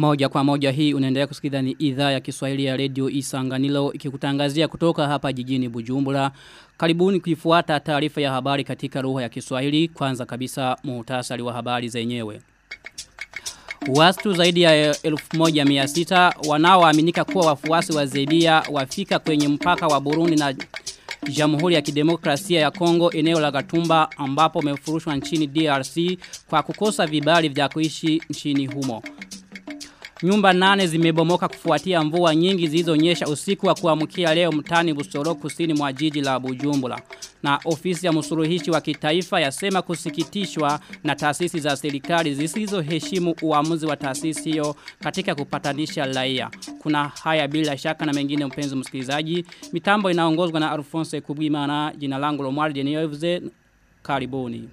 Moja kwa moja hii unaendelea kusikiliza ni idhaa ya Kiswahili ya Radio Isanganilo ikikutangazia kutoka hapa jijini Bujumbura. Karibuni kuifuata taarifa ya habari katika lugha ya Kiswahili. Kwanza kabisa muhtasari wa habari zenyewe. Watu zaidi ya 1600 wanaoaminika kuwa wafuasi wa Zebia wafika kwenye mpaka wa Burundi na Jamhuri ya Kidemokrasia ya Kongo eneo la Gatumba ambapo wamefurushwa nchini DRC kwa kukosa vibali vya kuishi nchini humo. Nyumba nane zimebomoka kufuatia mvua nyingi zilizonyesha usiku wa kuamkia leo mtani Busoro kusini mwa jiji la Bujumbura. Na ofisi ya msuruhishi wa kitaifa yasema kusikitishwa na taasisi za serikali zisizoheshimu uamuzi wa taasisi hiyo katika kupatanisha raia. Kuna haya bila shaka na mengine mpenzi msikilizaji. Mitambo inaongozwa na Alphonse Kubwimana, jina langu Lomar Denioevze. Karibuni.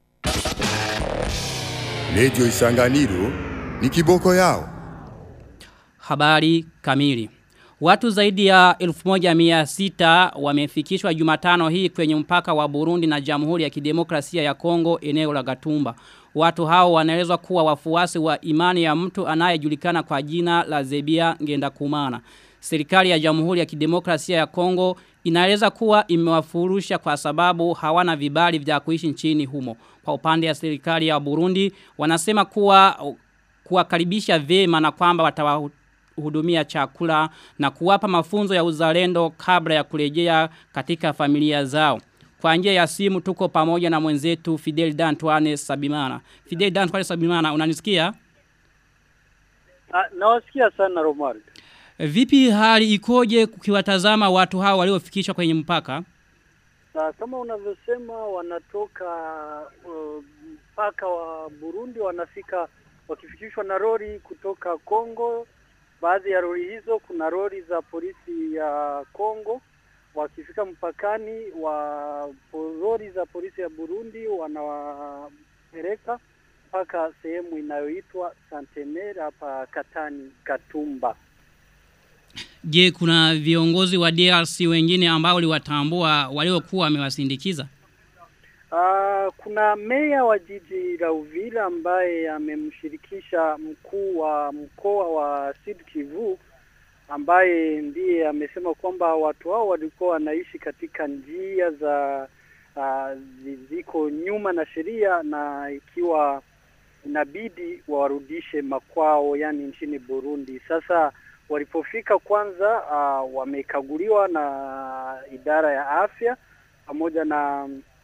Radio Isanganiro ni kiboko yao. Habari kamili. Watu zaidi ya 1600 wamefikishwa Jumatano hii kwenye mpaka wa Burundi na Jamhuri ya Kidemokrasia ya Kongo eneo la Gatumba. Watu hao wanaelezwa kuwa wafuasi wa imani ya mtu anayejulikana kwa jina la Zebia Ngenda Kumana. Serikali ya Jamhuri ya Kidemokrasia ya Kongo inaeleza kuwa imewafurusha kwa sababu hawana vibali vya kuishi nchini humo. Kwa upande ya serikali ya Burundi wanasema kuwa kuwakaribisha vema na kwamba watawa hudumia chakula na kuwapa mafunzo ya uzalendo kabla ya kurejea katika familia zao. Kwa njia ya simu tuko pamoja na mwenzetu Fidel Dantuane Sabimana. Fidel Dantuane Sabimana unanisikia? Ah, nawasikia sana Romar. Vipi hali ikoje kukiwatazama watu hao waliofikishwa kwenye mpaka? Sa, kama unavyosema wanatoka mpaka uh, wa Burundi wanafika wakifikishwa na lori kutoka Kongo baadhi ya lori hizo kuna lori za polisi ya Kongo wakifika mpakani wa lori za polisi ya Burundi wanawapeleka mpaka sehemu inayoitwa Santener hapa Katani Katumba. Je, kuna viongozi wa DRC wengine ambao waliwatambua waliokuwa wamewasindikiza? Uh, kuna meya wa jiji la Uvira ambaye amemshirikisha mkuu wa mkoa wa Sud Kivu ambaye ndiye amesema kwamba watu hao walikuwa wanaishi katika njia za uh, ziko nyuma na sheria na ikiwa inabidi warudishe makwao yani nchini Burundi. Sasa walipofika kwanza uh, wamekaguliwa na idara ya afya pamoja na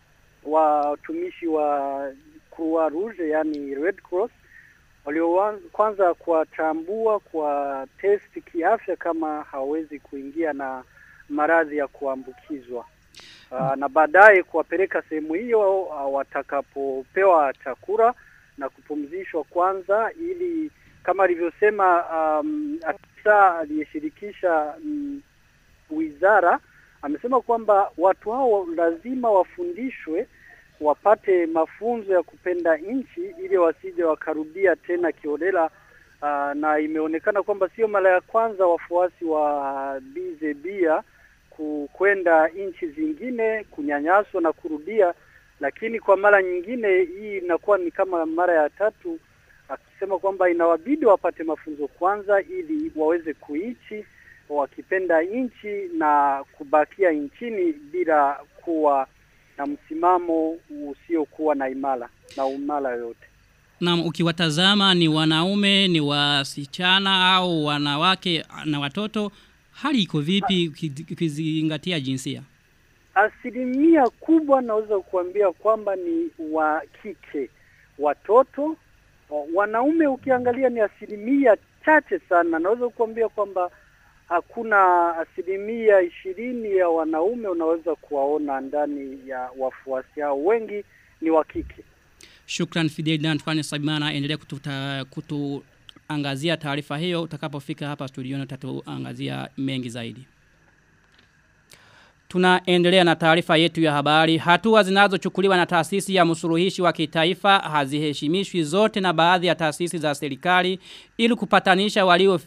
watumishi wa Croix Rouge yani Red Cross walio kwanza kuwatambua kwa test kiafya kama hawezi kuingia na maradhi ya kuambukizwa. Uh, na baadaye kuwapeleka sehemu hiyo uh, watakapopewa chakula na kupumzishwa kwanza ili kama alivyosema um, afisa aliyeshirikisha um, wizara amesema kwamba watu hao lazima wafundishwe wapate mafunzo ya kupenda nchi ili wasije wakarudia tena kiolela. Uh, na imeonekana kwamba sio mara ya kwanza wafuasi wa Bizebia kwenda nchi zingine kunyanyaswa na kurudia, lakini kwa mara nyingine hii inakuwa ni kama mara ya tatu, akisema kwamba inawabidi wapate mafunzo kwanza ili waweze kuishi wakipenda nchi na kubakia nchini bila kuwa na msimamo usiokuwa na imara na umara yoyote. Na ukiwatazama ni wanaume, ni wasichana au wanawake na watoto, hali iko vipi ukizingatia jinsia? Asilimia kubwa naweza kuambia kwamba ni wa kike, watoto. Wanaume ukiangalia ni asilimia chache sana. Naweza kuambia kwamba hakuna asilimia ishirini ya wanaume unaweza kuwaona ndani ya wafuasi hao, wengi ni wa kike. Shukran Fidel Dantfani Sabimana, endelea kututa, kutuangazia taarifa hiyo utakapofika hapa studioni utatuangazia mengi zaidi. Tunaendelea na taarifa yetu ya habari. Hatua zinazochukuliwa na taasisi ya msuluhishi wa kitaifa haziheshimishwi zote na baadhi ya taasisi za serikali ili kupatanisha waliofikishwa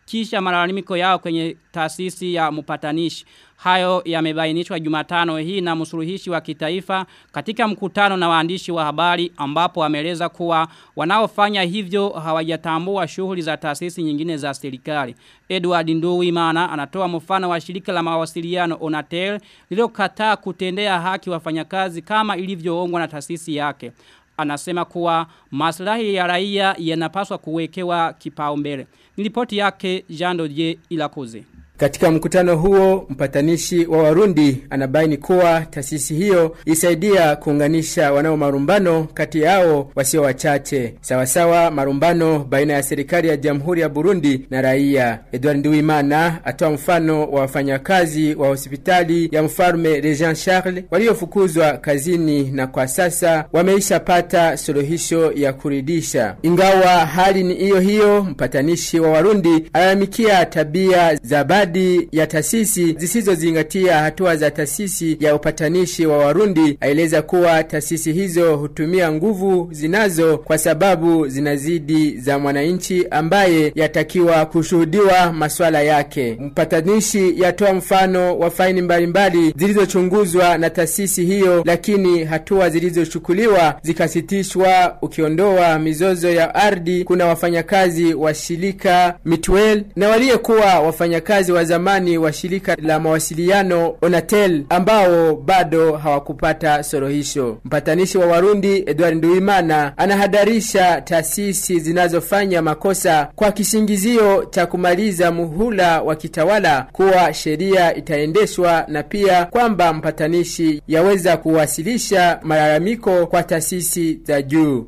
kufikisha malalamiko yao kwenye taasisi ya mpatanishi. Hayo yamebainishwa Jumatano hii na msuluhishi wa kitaifa katika mkutano na waandishi wa habari ambapo ameeleza kuwa wanaofanya hivyo hawajatambua shughuli za taasisi nyingine za serikali. Edward Nduwimana anatoa mfano wa shirika la mawasiliano Onatel lililokataa kutendea haki wafanyakazi kama ilivyoongwa na taasisi yake. Anasema kuwa maslahi ya raia yanapaswa kuwekewa kipaumbele. Nilipoti yake Jean Dodier Ilakoze. Katika mkutano huo mpatanishi wa Warundi anabaini kuwa taasisi hiyo isaidia kuunganisha wanao marumbano kati yao wasio wachache sawasawa marumbano baina ya serikali ya Jamhuri ya Burundi na raia. Edward Nduwimana atoa mfano wa wafanyakazi wa hospitali ya mfalme Regent Charles waliofukuzwa kazini na kwa sasa wameishapata suluhisho ya kuridisha. Ingawa hali ni hiyo hiyo, mpatanishi wa Warundi alalamikia tabia za baadhi ya taasisi zisizozingatia hatua za taasisi ya upatanishi wa Warundi. Aeleza kuwa taasisi hizo hutumia nguvu zinazo kwa sababu zinazidi za mwananchi ambaye yatakiwa kushuhudiwa maswala yake. Mpatanishi yatoa mfano wa faini mbalimbali zilizochunguzwa na taasisi hiyo, lakini hatua zilizochukuliwa zikasitishwa, ukiondoa mizozo ya ardhi. Kuna wafanyakazi wa shirika Mitwell na waliyekuwa wafanyakazi wa zamani wa shirika la mawasiliano Onatel ambao bado hawakupata suluhisho. Mpatanishi wa Warundi Edward Nduwimana anahadarisha taasisi zinazofanya makosa kwa kisingizio cha kumaliza muhula wa kitawala kuwa sheria itaendeshwa na pia kwamba mpatanishi yaweza kuwasilisha malalamiko kwa taasisi za juu.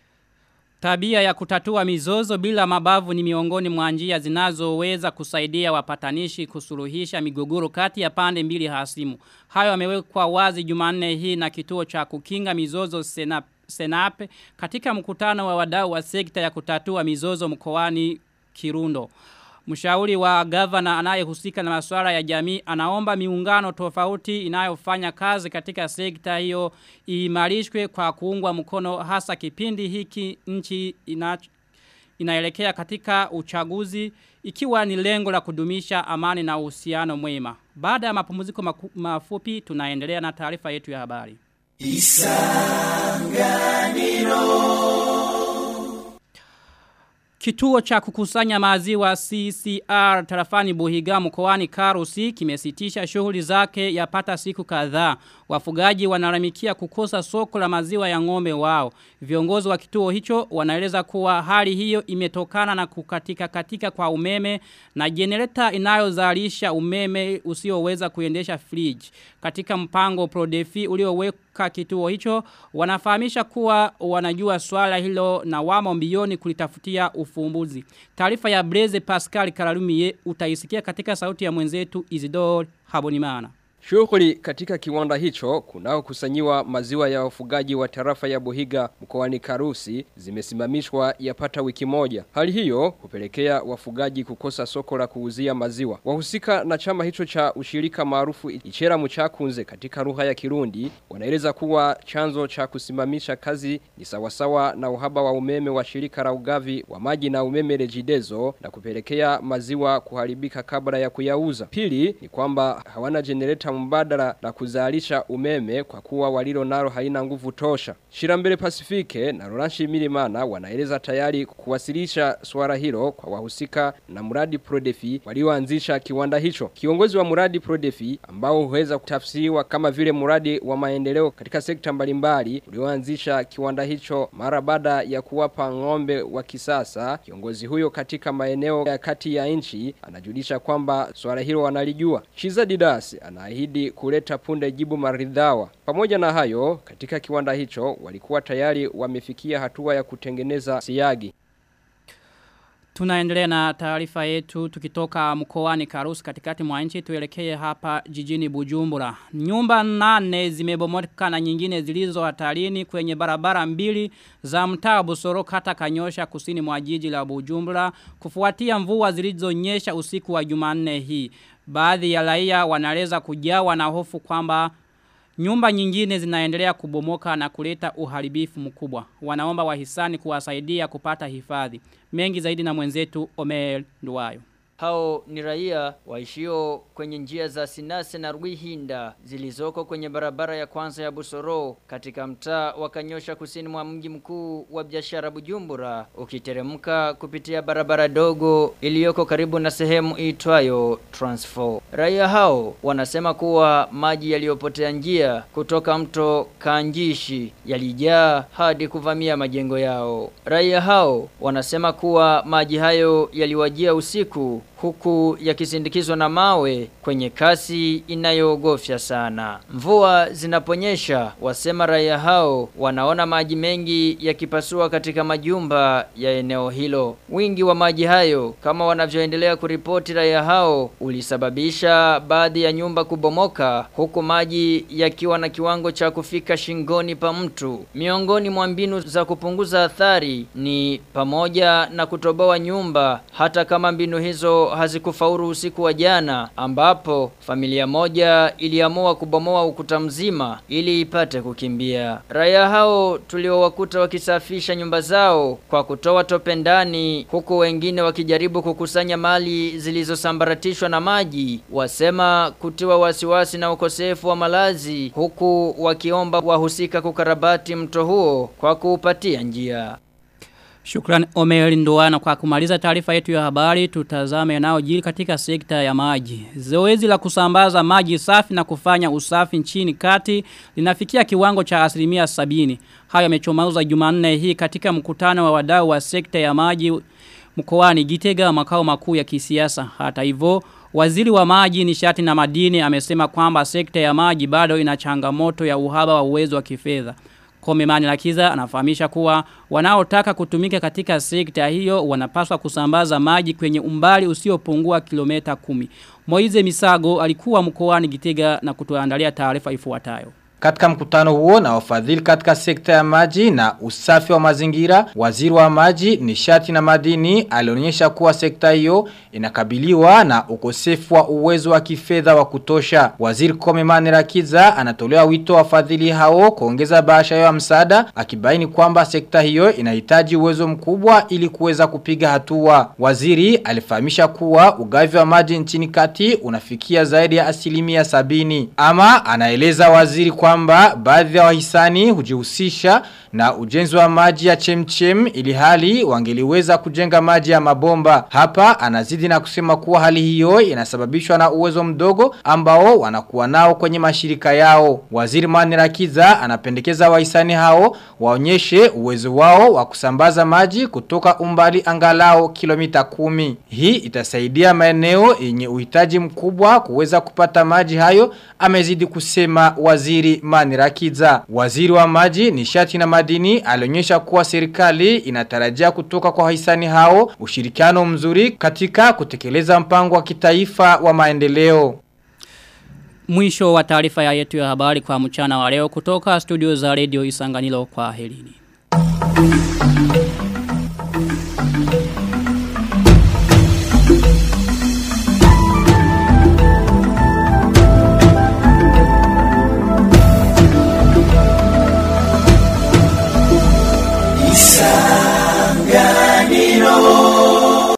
Tabia ya kutatua mizozo bila mabavu ni miongoni mwa njia zinazoweza kusaidia wapatanishi kusuluhisha migogoro kati ya pande mbili hasimu. Hayo yamewekwa wazi Jumanne hii na kituo cha kukinga mizozo Senap, Senape katika mkutano wa wadau wa sekta ya kutatua mizozo mkoani Kirundo. Mshauri wa gavana anayehusika na masuala ya jamii anaomba miungano tofauti inayofanya kazi katika sekta hiyo iimarishwe kwa kuungwa mkono hasa kipindi hiki nchi ina, inaelekea katika uchaguzi ikiwa ni lengo la kudumisha amani na uhusiano mwema. Baada ya mapumziko maku, mafupi tunaendelea na taarifa yetu ya habari. Isanganiro Kituo cha kukusanya maziwa CCR tarafani Buhiga mkoani Karusi kimesitisha shughuli zake yapata siku kadhaa. Wafugaji wanalamikia kukosa soko la maziwa ya ng'ombe wao. Viongozi wa kituo hicho wanaeleza kuwa hali hiyo imetokana na kukatika katika kwa umeme na jenereta inayozalisha umeme usioweza kuendesha fridge. Katika mpango Prodefi ulioweka kituo hicho wanafahamisha kuwa wanajua swala hilo na wamo mbioni kulitafutia ufumbuzi. Taarifa ya Blaze Pascal Karalumie utaisikia katika sauti ya mwenzetu Isidore Habonimana. Shughuli katika kiwanda hicho kunao kusanyiwa maziwa ya wafugaji wa tarafa ya Buhiga mkoani Karusi zimesimamishwa yapata wiki moja. Hali hiyo hupelekea wafugaji kukosa soko la kuuzia maziwa. Wahusika na chama hicho cha ushirika maarufu Ichera Muchakunze katika lugha ya Kirundi wanaeleza kuwa chanzo cha kusimamisha kazi ni sawasawa na uhaba wa umeme wa shirika la ugavi wa maji na umeme Rejidezo na kupelekea maziwa kuharibika kabla ya kuyauza. Pili ni kwamba hawana generator mbadala la kuzalisha umeme kwa kuwa walilo nalo haina nguvu tosha. Shirambele Pasifike na Rolanshi Milimana wanaeleza tayari kuwasilisha swala hilo kwa wahusika na mradi Prodefi walioanzisha kiwanda hicho. Kiongozi wa mradi Prodefi ambao huweza kutafsiriwa kama vile mradi wa maendeleo katika sekta mbalimbali ulioanzisha kiwanda hicho mara baada ya kuwapa ng'ombe wa kisasa. Kiongozi huyo katika maeneo ya kati ya nchi anajulisha kwamba swala hilo wanalijua. Chiza Didas anaahidi kuahidi kuleta punde jibu maridhawa. Pamoja na hayo, katika kiwanda hicho walikuwa tayari wamefikia hatua ya kutengeneza siagi. Tunaendelea na taarifa yetu tukitoka mkoani Karusi katikati mwa nchi tuelekee hapa jijini Bujumbura. Nyumba nane zimebomoka na nyingine zilizo hatarini kwenye barabara mbili za mtaa Busoro kata Kanyosha kusini mwa jiji la Bujumbura kufuatia mvua zilizonyesha usiku wa Jumanne hii. Baadhi ya raia wanaeleza kujawa na hofu kwamba nyumba nyingine zinaendelea kubomoka na kuleta uharibifu mkubwa. Wanaomba wahisani kuwasaidia kupata hifadhi. Mengi zaidi na mwenzetu Omer Nduwayo. Hao ni raia waishio kwenye njia za Sinase na Rwihinda zilizoko kwenye barabara ya kwanza ya Busoro katika mtaa wa Kanyosha kusini mwa mji mkuu wa biashara Bujumbura ukiteremka kupitia barabara dogo iliyoko karibu na sehemu iitwayo Transfor. Raia hao wanasema kuwa maji yaliyopotea njia kutoka mto Kanjishi yalijaa hadi kuvamia majengo yao. Raia hao wanasema kuwa maji hayo yaliwajia usiku huku yakisindikizwa na mawe kwenye kasi inayoogofya sana. Mvua zinaponyesha, wasema raia hao wanaona maji mengi yakipasua katika majumba ya eneo hilo. Wingi wa maji hayo kama wanavyoendelea kuripoti raia hao ulisababisha baadhi ya nyumba kubomoka huku maji yakiwa na kiwango cha kufika shingoni pa mtu. Miongoni mwa mbinu za kupunguza athari ni pamoja na kutoboa nyumba hata kama mbinu hizo hazikufaulu usiku wa jana ambapo familia moja iliamua kubomoa ukuta mzima ili ipate kukimbia. Raia hao tuliowakuta wakisafisha nyumba zao kwa kutoa tope ndani huku wengine wakijaribu kukusanya mali zilizosambaratishwa na maji wasema kutiwa wasiwasi na ukosefu wa malazi huku wakiomba wahusika kukarabati mto huo kwa kuupatia njia. Shukran Omer Ndoana kwa kumaliza taarifa yetu ya habari tutazame nao jili katika sekta ya maji. Zoezi la kusambaza maji safi na kufanya usafi nchini kati linafikia kiwango cha asilimia sabini. Hayo yamechomauza Jumanne hii katika mkutano wa wadau wa sekta ya maji mkoani Gitega makao makuu ya kisiasa. Hata hivyo Waziri wa maji nishati na madini amesema kwamba sekta ya maji bado ina changamoto ya uhaba wa uwezo wa kifedha. Komemani Lakiza anafahamisha kuwa wanaotaka kutumika katika sekta hiyo wanapaswa kusambaza maji kwenye umbali usiopungua kilomita kumi. Moize Misago alikuwa mkoani Gitega na kutuandalia taarifa ifuatayo. Katika mkutano huo na wafadhili katika sekta ya maji na usafi wa mazingira, waziri wa maji, nishati na madini alionyesha kuwa sekta hiyo inakabiliwa na ukosefu wa uwezo wa kifedha wa kutosha. Waziri Komemani Rakiza anatolea wito wafadhili hao kuongeza bahasha ya msaada akibaini kwamba sekta hiyo inahitaji uwezo mkubwa ili kuweza kupiga hatua. Waziri alifahamisha kuwa ugavi wa maji nchini kati unafikia zaidi ya asilimia sabini. Ama anaeleza waziri kwa kwamba baadhi ya wahisani hujihusisha na ujenzi wa maji ya chemchem ili hali wangeliweza kujenga maji ya mabomba. Hapa anazidi na kusema kuwa hali hiyo inasababishwa na uwezo mdogo ambao wanakuwa nao kwenye mashirika yao. Waziri Manirakiza anapendekeza wahisani hao waonyeshe uwezo wao wa kusambaza maji kutoka umbali angalao kilomita kumi. Hii itasaidia maeneo yenye uhitaji mkubwa kuweza kupata maji hayo amezidi kusema waziri Manirakiza. Waziri wa maji nishati na madini alionyesha kuwa serikali inatarajia kutoka kwa wahisani hao ushirikiano mzuri katika kutekeleza mpango wa kitaifa wa maendeleo. Mwisho wa taarifa ya yetu ya habari kwa mchana wa leo kutoka studio za Radio Isanganilo kwa helini.